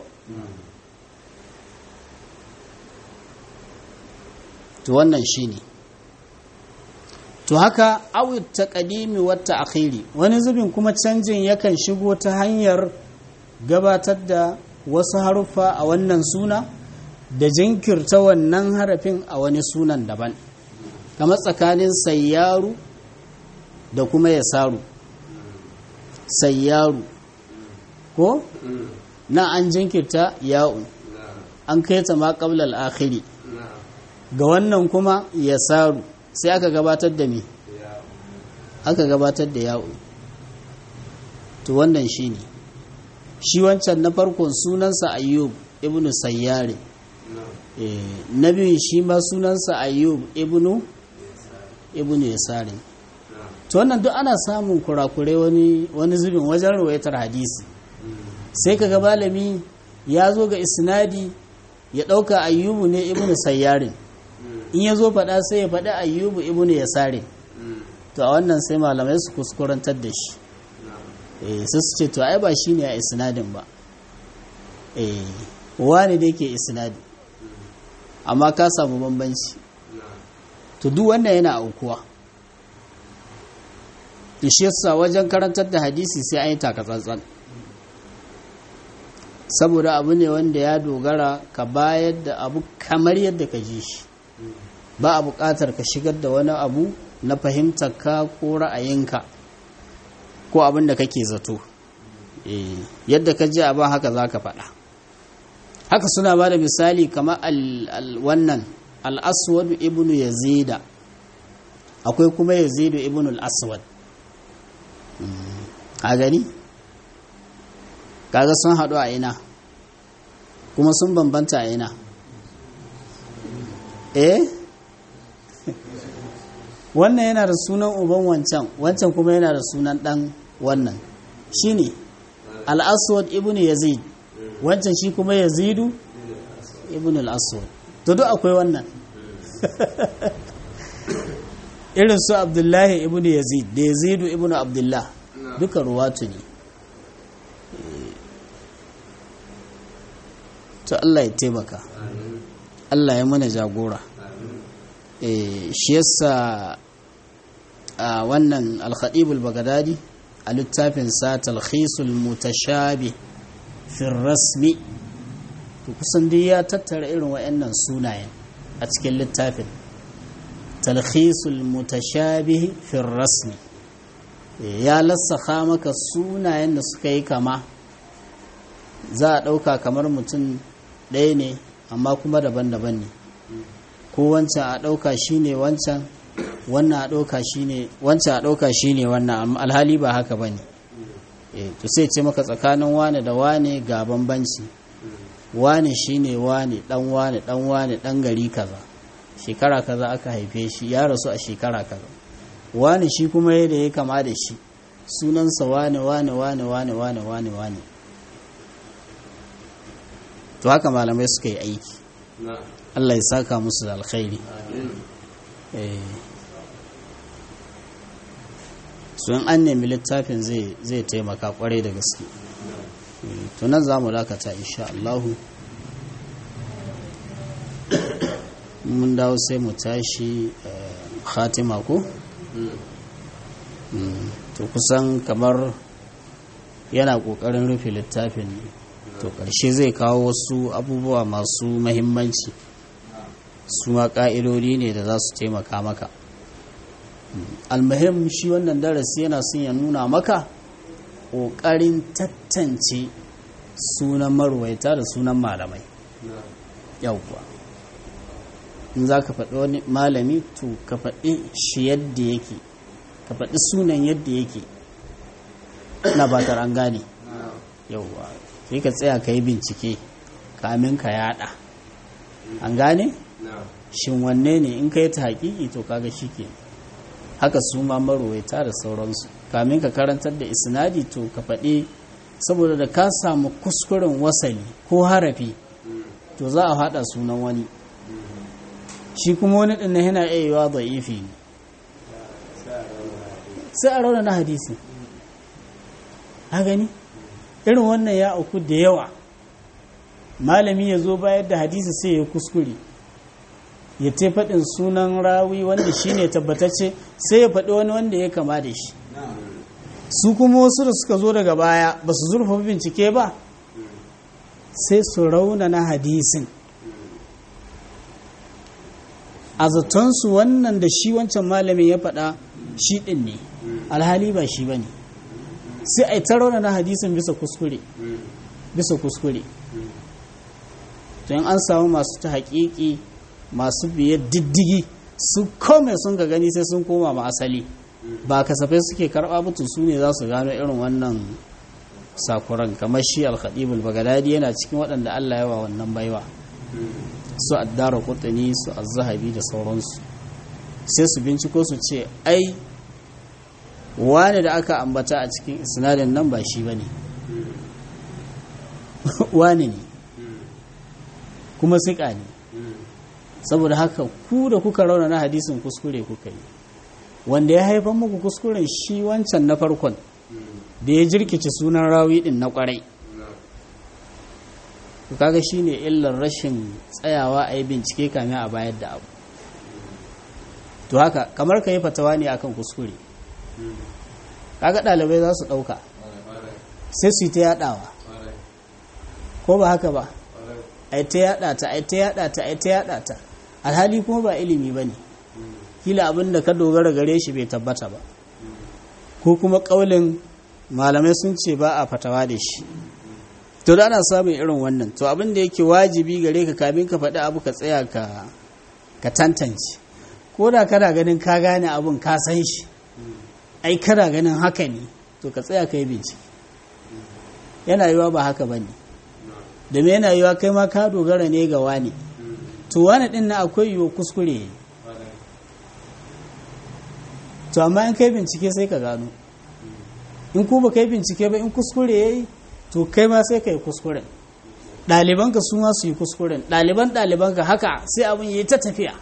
to wannan shi ne to haka awit ta ƙadimi wata akhiri wani zubin kuma canjin yakan shigo ta hanyar gabatar da wasu haruffa a wannan suna da jinkirta wannan harafin a wani sunan daban kamar tsakanin sayyaru da kuma yasaru sayyaru ko na an jinkirta ya'un an kai ta ma qablal akhiri ga wannan kuma yasaru sai aka gabatar da me aka gabatar da ya'un to wannan shine shi wancan na farkon sunansa ayyub ibnu sayyari na biyun shi ma sunansa ayyub ibnu ibnu yasari to wannan duk ana samun kurakurai wani wani zubin wajen rawaitar hadisi sai kaga malami ya zo ga isnadi ya dauka ayyubu ne ibnu sayyarin in ya zo faɗa sai ya faɗi ayyubu ibnu yasarin to a wannan sai malamai su kuskurantar da shi eh sai su ce to ai ba shine a isnadin ba eh wani da yake isnadi amma ka samu bambanci to duk wannan yana aukuwa shi yasa wajen karantar da hadisi sai an yi takatsantsan saboda abu ne wanda ya dogara ka bayar da abu kamar yadda ka ji shi ba a buƙatar ka shigar da wani abu na fahimtar ka ko ra'ayinka ko abin da kake zato yadda ka ji abin haka za ka faɗa haka suna ba da misali kamar wannan al'aswad ibnu yazida akwai kuma yazidu ibnu al'aswad a gani kaga sun haɗu a ina kuma sun bambanta a ina eh wannan yana da sunan uban wancan wancan kuma yana da sunan ɗan wannan shine al-aswad ibn yazid wancan shi kuma yazidu ibn al-aswad to duk akwai wannan irin su abdullahi ibn yazid da yazidu ibn abdullah duka ruwatu ne to Allah ya taimaka Allah ya mana jagora shi yasa a wannan al-khatib al-baghdadi a littafin sa talkhisul mutashabi fi rasmi to kusan dai ya tattara irin wayannan sunayen a cikin littafin talkhisul mutashabi fi rasmi ya lassaka maka sunayen da suka yi kama za a ɗauka kamar mutum ɗaya ne amma kuma daban-daban ne ko wancan a ɗauka shi ne wancan wannan a ɗauka shi ne wancan a ɗauka shi ne wannan alhali ba haka ba ne eh to sai ce maka tsakanin wane da wane ga bambanci wane shine wane dan wane dan wane dan gari kaza shekara kaza aka haife shi ya rasu a shekara kaza wane shi kuma yadda ya kama da shi sunansa wane wane wane wane wane wane wane to haka malamai suka yi aiki Allah ya saka musu da alkhairi eh so in an nemi littafin zai taimaka kwarai da gaske to nan za mu dakata insha Allah mun dawo sai mu tashi khatima ko to kusan kamar yana kokarin rufe littafin ne to ƙarshe zai kawo wasu abubuwa masu mahimmanci su ma ƙa'idodi ne da za su taimaka maka almuhim shi wannan darasi yana son ya nuna maka ƙoƙarin tattance sunan marwaita da sunan malamai yauwa in za ka faɗi wani malami to ka faɗi shi yadda yake ka faɗi sunan yadda yake na batar an gane yauwa sai ka tsaya ka yi bincike kamin ka yada an gane shin wanne ne in ka yi ta haƙiƙi to kaga shi ke haka su ma marwaita da sauransu kamin ka karantar da isnadi to ka faɗi saboda da ka samu kuskuren wasali ko harafi to za a haɗa sunan wani shi kuma wani ɗin na yana iya yiwa da'ifi ne sai a rauna na hadisi ha gani irin wannan ya auku da yawa malami ya zo bayar da hadisi sai ya kuskure ya te faɗin sunan rawi wanda shi ne tabbatacce sai ya faɗi wani wanda ya kama da shi su kuma wasu da suka zo daga baya ba su zurfa bincike ba sai su rauna na hadisin a zatonsu wannan da shi wancan malamin ya faɗa shi ɗin ne alhali ba shi ba ne sai a yi ta rauna na hadisin bisa kuskure bisa kuskure to in an samu masu ta haƙiƙi masu biye diddigi su kome sun ga gani sai sun koma ma asali ba kasafai suke karɓa mutu su ne za su gano irin wannan sakuran kamar shi alkhadibul bagadadi yana cikin waɗanda allah yawa wannan baiwa su addara kutani su azzahabi da sauransu sai su binciko su ce ai wane da aka ambata a cikin sinadin nan ba shi ba ne wane ne kuma siƙa ne saboda haka ku da kuka rauna na hadisin kuskure kuka yi wanda ya haifan muku kuskuren shi wancan na farkon da ya jirkice sunan rawi din na kwarai kaga shi ne illar rashin tsayawa a yi bincike kamin a bayar da abu to haka kamar ka yi fatawa ne akan kuskure kaga ɗalibai za su ɗauka sai su yi ta yaɗawa ko ba haka ba ai ta yaɗa ta ai ta yaɗa ta ai ta yaɗa ta alhali kuma ba ilimi ba ne kila abin da ka dogara gare shi bai tabbata ba ko kuma ƙaulin malamai sun ce ba a fatawa da shi to da ana samun irin wannan to abin da yake wajibi gare ka kamin ka faɗi abu ka tsaya ka ka tantance ko da kana ganin ka gane abin ka san shi ai kana ganin haka ne to ka tsaya ka yi bincike yana yiwa ba haka ba ne da me yana yiwa kai ma ka dogara ne ga wani to wani din na akwai yiwu kuskure to amma in kai bincike sai ka gano in ku ba kai bincike ba in kuskure ya yi to kai ma sai ka yi kuskuren ɗalibanka su ma su yi kuskuren ɗaliban ɗalibanka haka sai abin yi ta tafiya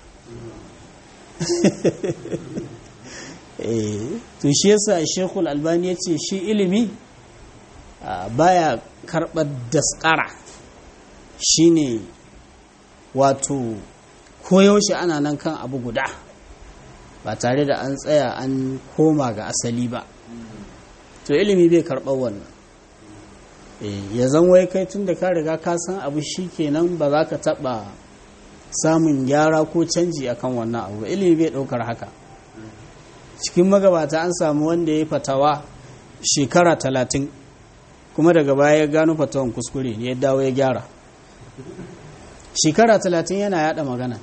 to shi yasa shekul albani ya ce shi ilimi baya karɓar daskara shine wato koyaushe ana nan kan abu guda ba tare da an tsaya an koma ga asali ba to ilimi bai karɓar wannan ya zan wai kai tun da ka riga ka san abu shi kenan ba za ka taɓa samun gyara ko canji akan wannan abu ilimi bai ɗaukar haka cikin magabata an samu wanda ya yi fatawa shekara talatin kuma daga baya ya gano fatawan kuskure ne ya dawo ya gyara shekara talatin yana yada magana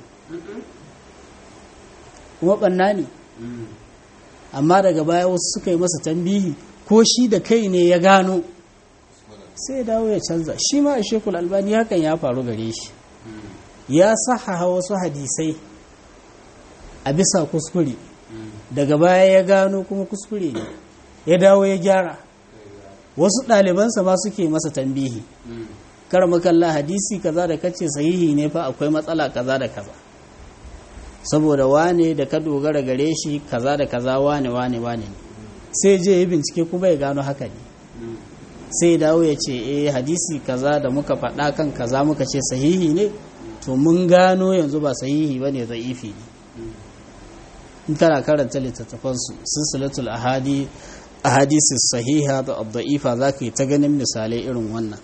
kuma ɓanna ne amma daga baya wasu suka yi masa tambihi ko shi da kai ne ya gano sai ya dawo ya canza shi ma a shekul albani hakan ya faru gare shi ya sahaha wasu hadisai a bisa kuskure daga baya ya gano kuma kuskure ne ya dawo ya gyara wasu ɗalibansa ma suke masa tambihi kar makalla hadisi kaza da kace sahihi ne fa akwai matsala kaza da kaza saboda wane da ka dogara gare shi kaza da kaza wane wane wane ne sai je ya bincike kuma ya gano haka ne sai dawo ya ce eh hadisi kaza da muka faɗa kan kaza muka ce sahihi ne to mun gano yanzu ba sahihi ba ne za'ifi ne in kana karanta littattafansu silsilatul ahadi ahadisi sahiha da abda'ifa za ka yi ta ganin misalai irin wannan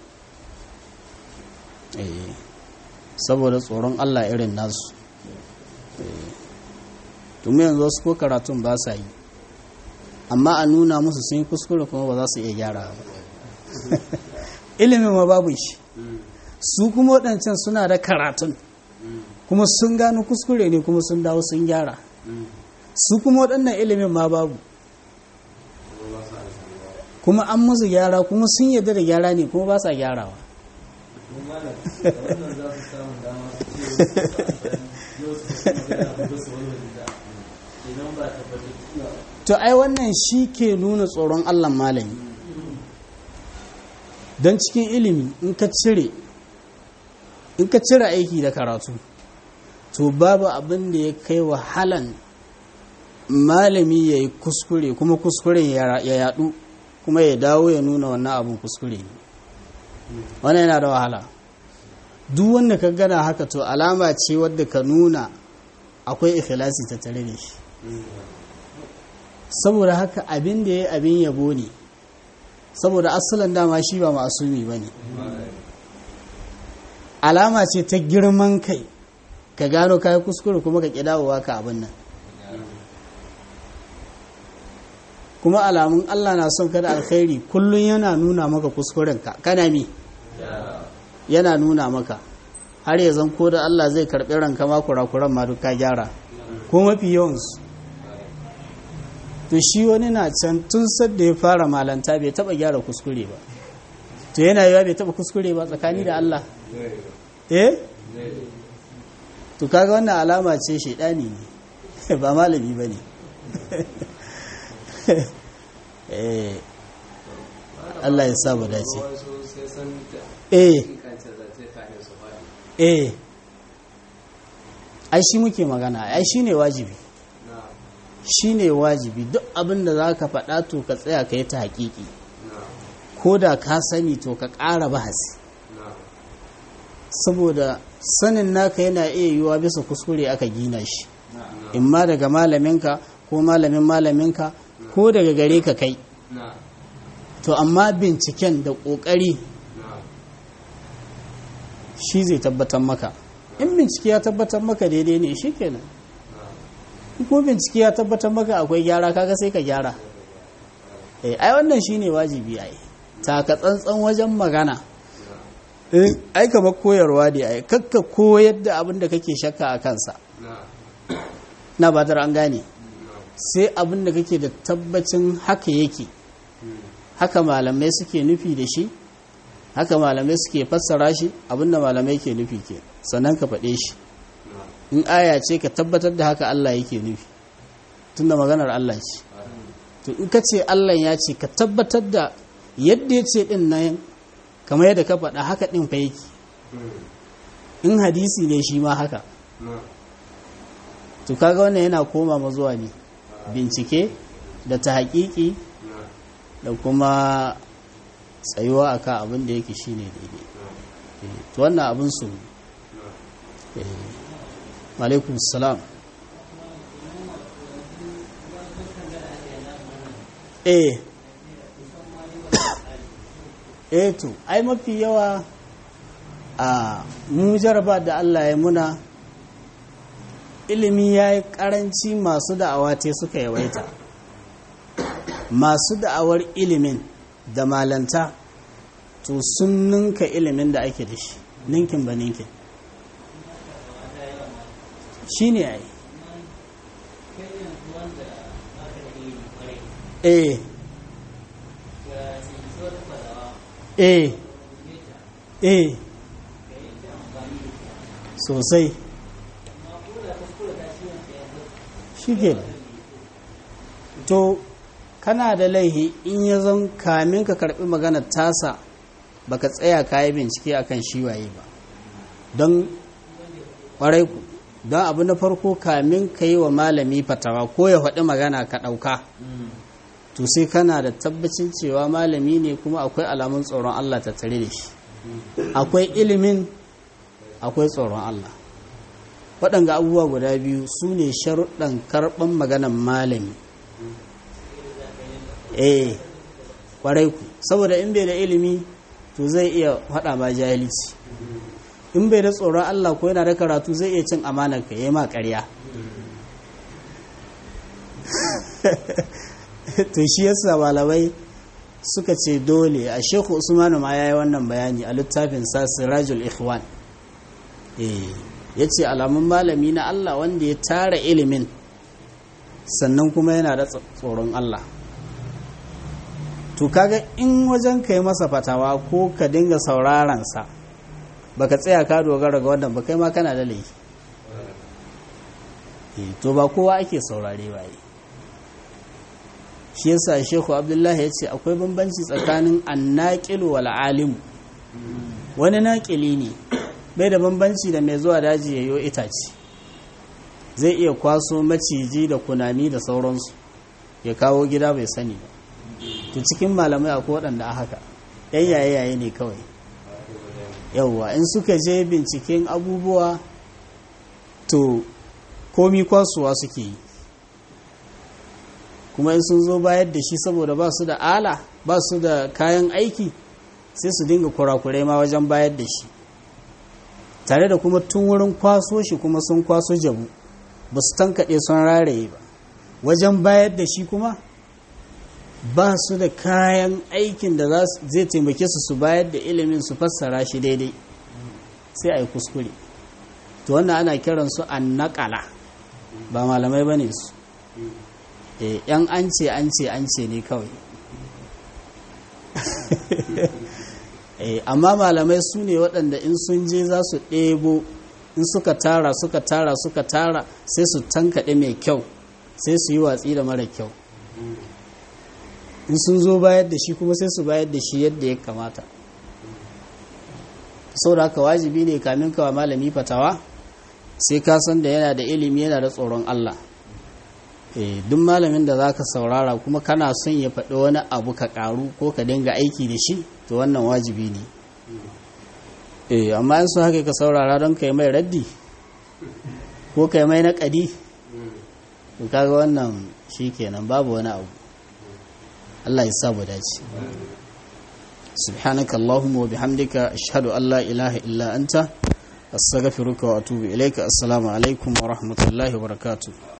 saboda tsoron allah irin nasu tumi yanzu wasu ko karatun ba sa yi amma a nuna musu sun yi kuskure kuma ba za su iya gyara ba ilimin ma babu shi su kuma waɗancan suna da karatun kuma sun gano kuskure ne kuma sun dawo sun gyara su kuma waɗannan ilimin ma babu kuma an musu gyara kuma sun yadda da gyara ne kuma ba sa gyarawa to ai wannan shi ke nuna tsoron allah malami don cikin ilimi in ka cire in ka cire aiki da karatu to babu abin da ya kai wahalan malami ya yi kuskure kuma kuskuren ya yadu kuma ya dawo ya nuna wannan abin kuskure ne wannan yana da wahala duk wanda ka gana haka to alama ce wadda ka nuna akwai ikhlasi ta tare da shi saboda haka abin da ya abin yabo ne saboda asalin dama shi ba masumi ba ne alama ce ta girman kai ka gano kayi kuskure kuma ka kidawowa ka abin nan kuma alamun Allah na son kada alkhairi kullum yana nuna maka kuskurenka kana mi yana nuna maka har ya zan ko da Allah zai karɓi ranka ma kurakuran ma duk ka gyara ko mafi yawansu to shi wani na can tun sadda ya fara malanta bai taba gyara kuskure ba to yana yiwa bai taba kuskure ba tsakani da Allah eh to kaga wannan alama ce shaidani ne ba malami ba ne eh Allah ya sa mu dace eh eh ai shi muke magana ai shi ne wajibi shi ne wajibi duk abin da za ka faɗa to ka tsaya ka yi ta haƙiƙi ko da ka sani to ka ƙara bahasi saboda sanin naka yana iya yiwuwa bisa kuskure aka gina shi in ma daga malaminka ko malamin malaminka ko daga gare ka kai to amma binciken da ƙoƙari shi zai tabbatar maka in bincike ya tabbatar maka daidai ne shi kenan ko bincike ya tabbatar maka akwai gyara kaga sai ka gyara eh ai wannan shine wajibi ai taka tsantsan wajen magana ai kamar koyarwa ne ai kakka koyar da abin da kake shakka a kansa na ba an gane sai abin da kake da tabbacin haka yake haka malamai suke nufi da shi haka malamai suke fassara shi abin da malamai ke nufi ke sannan ka faɗe shi in aya ce ka tabbatar da haka Allah yake nufi tunda maganar Allah ce to in ka ce Allah ya ce ka tabbatar da yadda ya ce din nan kamar yadda ka faɗa haka ɗin fa yake in hadisi ne shi ma haka to kaga wannan yana koma ma zuwa ne bincike da ta haƙiƙi da kuma tsayuwa akan abin da yake shine daidai to wannan abin su alaikun salam eh eh to ai mafi yawa a mu jaraba da Allah ya muna ilimi ya yi karanci masu da'awa te suka yawaita masu da'awar ilimin da malanta to sun ninka ilimin da ake da shi ninkin ba ninkin shi ne a yi eh eh eh sosai shi ke to kana da laihi in ya zan kamin ka karbi maganar tasa baka tsaya ka yi bincike akan shi waye ba don ƙwarai ku don abu na farko kamin ka yi wa malami fatawa ko ya faɗi magana ka ɗauka to sai kana da tabbacin cewa malami ne kuma akwai alamun tsoron Allah ta tare da shi akwai ilimin akwai tsoron Allah waɗanga abubuwa guda biyu su ne sharuɗan karɓan maganan malami eh ƙwarai ku saboda in bai da ilimi to zai iya faɗa ma jahilci in bai da tsoron Allah ko yana da karatu zai iya cin amanar ka yi ma ƙarya to shi yasa malamai suka ce dole a shekhu usmanu ma ya yi wannan bayani a littafin sa sirajul ikhwan ya ce alamun malami na Allah wanda ya tara ilimin sannan kuma yana da tsoron Allah to kaga in wajen ka yi masa fatawa ko ka dinga saurarensa baka tsaya ka dogara ga wannan ba kai ma kana da laifi to ba kowa ake saurare waye shi yasa shehu abdullahi ya ce akwai bambanci tsakanin annaƙilu wal alimu wani naƙili ne bai da bambanci da mai zuwa daji ya yi itace zai iya kwaso maciji da kunami da sauransu ya kawo gida bai sani ba to cikin malamai akwai waɗanda a haka yan yaye-yaye ne kawai yauwa in suka je binciken abubuwa to komi kwasuwa suke yi kuma in sun zo bayar da shi saboda ba su da ala ba su da kayan aiki sai su dinga kurakurai ma wajen bayar da shi tare da kuma tun wurin kwaso shi kuma sun kwaso jabu ba su tankaɗe sun raraye ba wajen bayar da shi kuma ba su da kayan aikin da zai taimake su su bayar da ilimin su fassara shi daidai sai a yi kuskure to wannan ana kiransu an naƙala ba malamai ba ne su yan an ce an ce an ce ne kawai amma malamai su ne waɗanda in sun je za su ɗebo in suka tara suka tara suka tara sai su tankaɗe mai kyau sai su yi watsi da mara kyau in sun zo bayar da shi kuma sai su bayar da shi yadda ya kamata sau da haka wajibi ne kamin kawa malami fatawa sai ka san da yana da ilimi yana da tsoron Allah duk malamin da za ka saurara kuma kana son ya faɗi wani abu ka ƙaru ko ka dinga aiki da shi to wannan wajibi ne amma in sun haka ka saurara don ka yi mai raddi ko ka yi mai naƙadi to kaga wannan shi kenan babu wani abu Allah ya sabu dace subhanaka allahumma wa bihamdika ashhadu an la ilaha illa anta astaghfiruka wa atubu ilaika assalamu alaikum wa rahmatullahi wa barakatuh